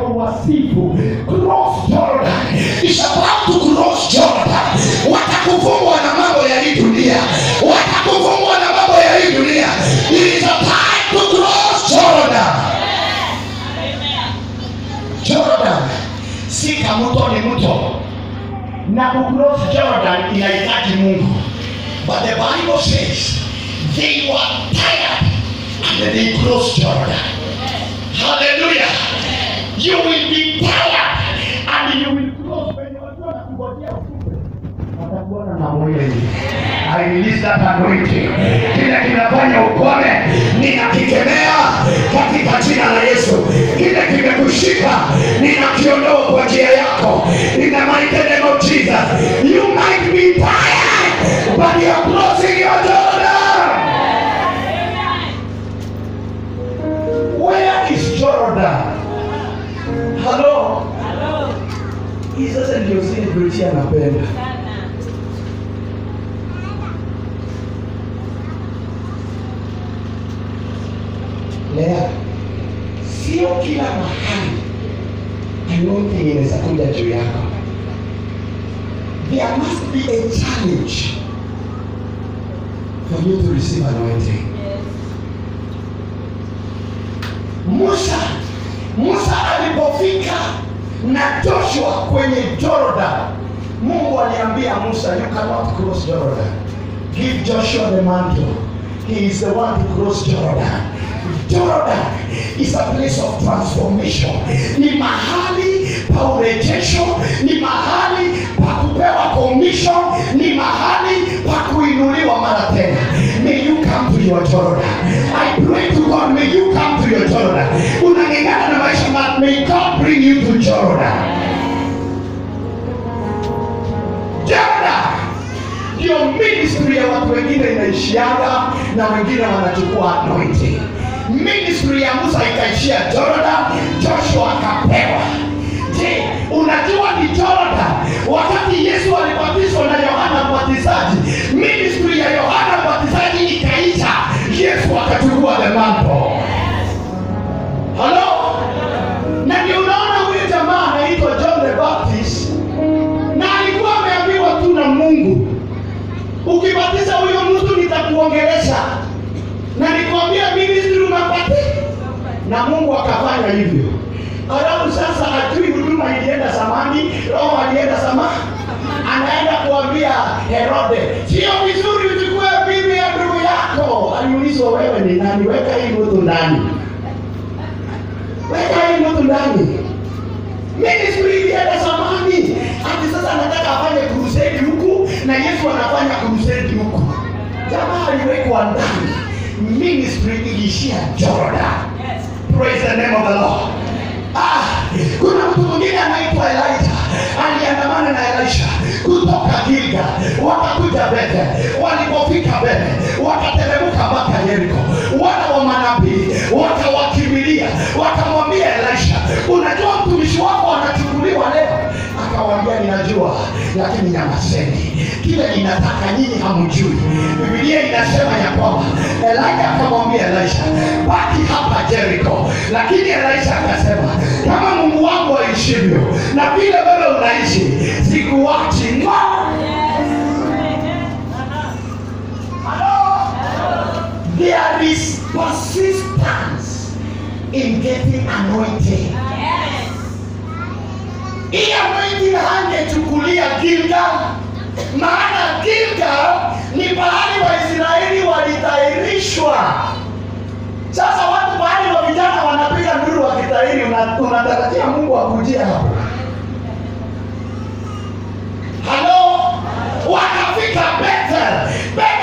wasifu cross Jordan is about to cross Jordan watakufungwa na mambo ya hii dunia watakufungwa na mambo ya hii dunia it is a time to cross Jordan Jordan si kamuto ni mto na kucross Jordan inahitaji Mungu but the Bible says they were tired and they crossed Jordan hallelujah you will be tired and you will cross when watu wanakungojea ufupe watakuona na mwili I release that anointing kile kinafanya ukome ninakikemea katika jina la Yesu kile kimekushika ninakiondoa kwa njia yako in the mighty name of Jesus you might be tired but you are crossing your Jordan where is Jordan hello hii sasa ndio celebrity anapenda Lea, sio kila mahali anointing inaweza kuja juu yako. There must be a challenge for you to receive anointing. Musa, Musa alipofika na Joshua kwenye Jordan, Mungu aliambia Musa, you cannot cross Jordan. Give Joshua the mantle. He is the one to cross Jordan. Jordan is a place of transformation. Ni mahali pa urejesho, ni mahali pa kupewa commission, ni mahali pa kuinuliwa mara tena. May you come to your Jordan. I pray to God, may you come to your Jordan. Unang'eng'ana na maisha, ma- may God bring you to Jordan. Jordan ndio ministry ya watu wengine inaishiaga na wengine wanachukua anointing. Ministry ya Musa ikaishia Jordan, Joshua akapewa. Je, unajua ni Jordan wakati Yesu alibatizwa na Yohana Mbatizaji, ministry ya Yohana Mbatizaji ikaisha, Yesu akachukua the mantle. Halo? Na ndio unaona huyu jamaa anaitwa John the Baptist na alikuwa ameambiwa tu na Mungu, ukibatiza huyo mtu nitakuongelesha, na nikwambia ministry unapata, na Mungu akafanya hivyo. Alafu sasa ajui huduma ilienda samani, roho alienda sama, anaenda kuambia Herode, sio vizuri uchukue bibi ya ndugu yako. Aliulizwa, wewe ni nani? Weka hii mtu ndani, weka hii mtu ndani ministry ilienda zamani hadi sasa anataka afanye crusade huku na yesu anafanya crusade huku jamaa aliwekwa ndani ministry iliishia jordan praise the name of the lord ah, kuna mtu mwingine anaitwa elijah aliandamana na elisha kutoka gilga wakakuja bete walipofika bete wakateremka mpaka yeriko wana wa manabii wakawakimbilia wakamwambia elisha unajua mtumishi wako anachukuliwa leo akawaambia ninajua lakini nyamazeni kile ninataka nyinyi hamjui bibilia inasema ya kwamba elija akamwambia elisha baki hapa jeriko lakini elisha akasema kama mungu wangu aishivyo na vile wewe unaishi sikuwachi ngo Hello? there is persistence in getting anointed hii anointing hangechukulia Gilgal, maana Gilgal ni pahali Waisraeli walitahirishwa. Sasa watu pahali wa vijana wanapiga nduru wakitahiri, una- unatarajia Mungu akujie hapo? Halo, wakafika Bethel. Bethel